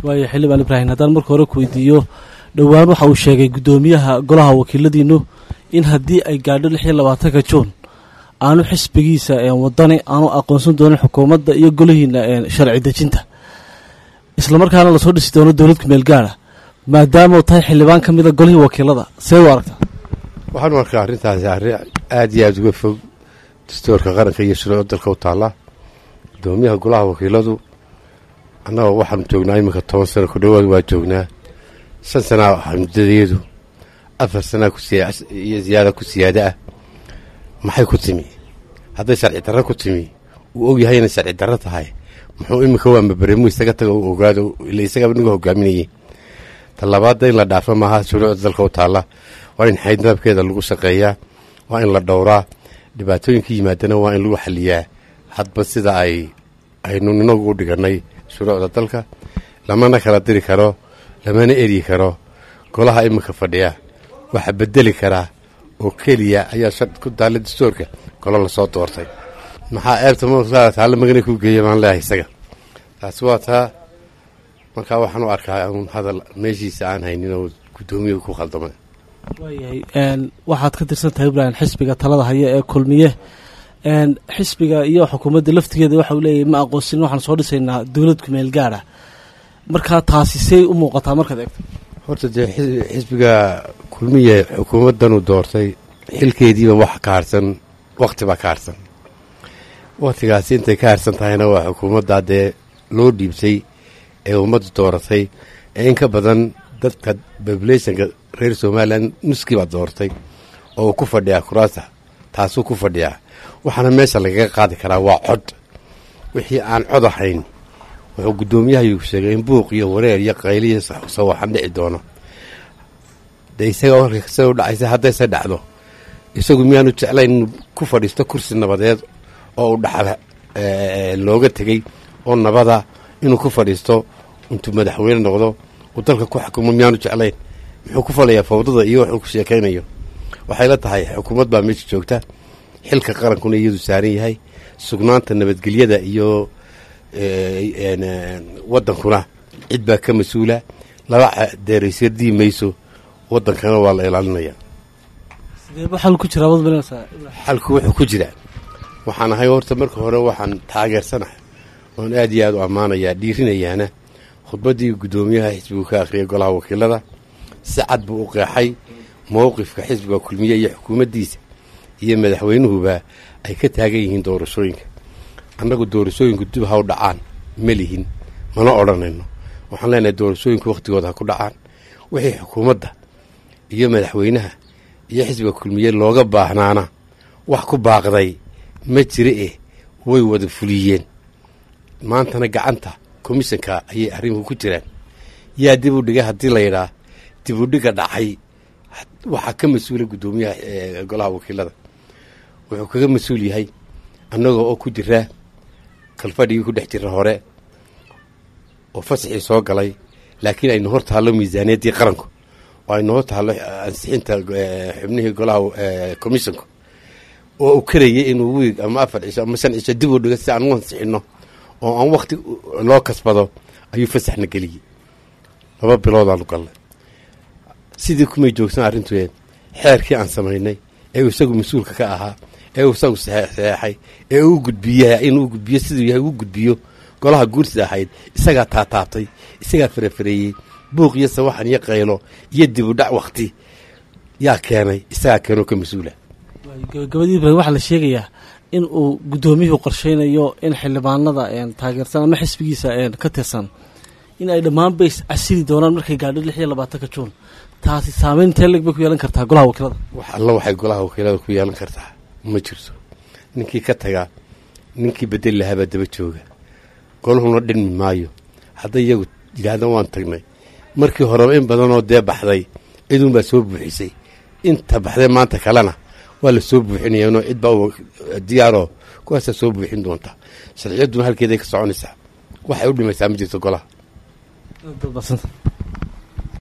waayo xildhibaan ibraahim haddaan marka hore ku weydiiyo dhowaan waxa uu sheegay guddoomiyaha golaha wakiiladiinu in haddii ay gaadho lix iyo labaatanka juun aanu xisbigiisa wadani aanu aqoonsan doonin xukuumadda iyo golihiina sharci dejinta islamarkaana lasoo dhisi doono dowlad kumeel gaara maadaama tahay xildhibaan ka mida golihii wakiilada seed u aragtaa waxaan u arkaa arrintaasi arrin aada iyo aada uga fog dastuurka qaranka iyo shuruuc dalka u taalla guddoomiyaha golaha wakiiladu annagoo waxaanu joognaa iminka toban sano ku dhowaad waa joognaa shan sanaa waxaa muddadeedu afar sanaa iyo ziyaada ku siyaada ah maxay ku timi hadday sharci darro ku timi uu og yahay inay sharci darro tahay muxuu iminka waa mabaremu isaga taga u ogaado ila isagaba niga hogaaminayay talabaadda in la dhaafa maaha shuruucda dalka u taalla waa in xaydnaabkeeda lagu shaqeeyaa waa in la dhowraa dhibaatooyinka yimaadana waa in lagu xaliyaa hadba sida ay aynu inagu u dhigannay shuruucda dalka lamana kala diri karo lamana eryi karo golaha iminka fadhiya waxaa bedeli karaa oo keliya ayaa shar ku daalla dastuurka golo lasoo doortay maxaa eebta mtaalla magana ku geeya baan leeyahay isaga taasi waa taa markaa waxaan u arkaa un hadal meeshiisa aan haynin oo guddoomiyahu ku khaldamay waayahay waxaad ka tirsan tahay ibrahim xisbiga talada haya ee kulmiye xisbiga iyo xukuumadda laftigeeda waxa uu leeyahy ma aqoonsin waxaan soo dhisaynaa dowlad kumeel gaara markaa taasi say u muuqataa markaad eegto horta dee xisbiga kulmiye xukuumaddanuu doortay xilkeediiba wax ka harsan wakhti baa ka harsan wakhtigaasi intay ka harsan tahayna waa xukuumaddaa dee loo dhiibtay ee ummaddu dooratay ee in ka badan dadka populationka reer somalilan nuskii baa doortay oo uu ku fadhiyaa kuraasta taasuu ku fadhiyaa waxaana meesha lagaga qaadi karaa waa cod wixii aan cod ahayn wuxuu guddoomiyahayu sheegay in buuq iyo wareer iyo qayliyo sawaxan dhici doono dee isaga warka sida u dhacaysa haddayse dhacdo isagu miyaanu jeclayn inuu ku fadhiisto kursi nabadeed oo uu dhaxal looga tegey oo nabada inuu ku fadhiisto intuu madaxweyne noqdo uu dalka ku xukumo miyaanu jeclayn muxuu ku falayaa fawdada iyo wuxuu ku sheekaynayo waxay la tahay xukuumad baa meesha joogta xilka qarankuna iyadu saaran yahay sugnaanta nabadgelyada iyo wadankuna cid baa ka mas-uula laba deeraysardii mayso wadankana waa la ilaalinaya sideeba xal ku jiraa wad marinaysaa xalku wuxuu ku jiraa waxaan ahay horta marka hore waxaan taageersanahay oon aad iyo aad u ammaanayaa dhiirinayaana khudbaddii guddoomiyaha xisbigu ka akhriyay golaha wakiilada si cad buu u qeexay mowqifka xisbiga kulmiye iyo xukuumaddiisa iyo madaxweynuhuba ay ka taagan yihiin doorashooyinka annagu doorashooyinku dib ha u dhacaan ma lihin mana odhanayno waxaan leenahay doorashooyinku wakhtigooda ha ku dhacaan wixii xukuumadda iyo madaxweynaha iyo xisbiga kulmiye looga baahnaana wax ku baaqday ma jira eh way wada fuliyeen maantana gacanta komishanka ayay arrimuhu ku jiraan yaa dib u dhigay haddii layidhaa dib u dhiga dhacay waxaa ka mas-uula guddoomiyaha golaha wakiilada wuxuu kaga mas-uul yahay annagoo oo ku jiraa kalfadhigii ku dhex jira hore oo fasaxii soo galay laakiin aynu hor taallo miisaaniyaddii qaranku oo aynu hor taallo ansixinta xubnihii golaha commissionku oo uu karayay inuu wiig ama afar cisho ama shan cisho dib u dhigo si aan u ansixinno oo aan wakhti loo kasbado ayuu fasaxna geliyey laba biloodaanu galnay sidii kumay joogsan arrintueen xeerkii aan samaynay ee uu isagu mas-uulka ka ahaa ee uu isagu saxeexay ee uu gudbiya inuu gudbiyo siduu yahay uu gudbiyo golaha guursida ahayd isagaa taataabtay isagaa farafareeyey buuq iyo sawaxan iyo qaylo iyo dib u dhac wakhti yaa keenay isagaa keenoo ka mas-uula gabagabadii ibrahim waxaa la sheegayaa in uu guddoomiyuhu qorshaynayo in xildhibaanada taageersan ama xisbigiisa ka tirsan in ay dhammaanba is casili doonaan markay gaadho lix iyo labaatanka juun taasi saameyn teeleg bay ku yeelan kartaa golaha wakiilada wax alla waxay golaha wakiilada ku yeelan kartaa ma jirto ninkii ka tagaa ninkii bedeli lahaabaa daba jooga golahuna dhinmi maayo hadday iyagu yidhaahdaan waan tagnay markii horeba in badanoo dee baxday ciduunbaa soo buuxisay inta baxday maanta kalena waa la soo buuxinayaanoo cid baa diyaaroo kuwaasaa soo buuxin doonta sharciyadduna halkeeday ka soconaysaa waxay u dhimaysaa ma jirto golaha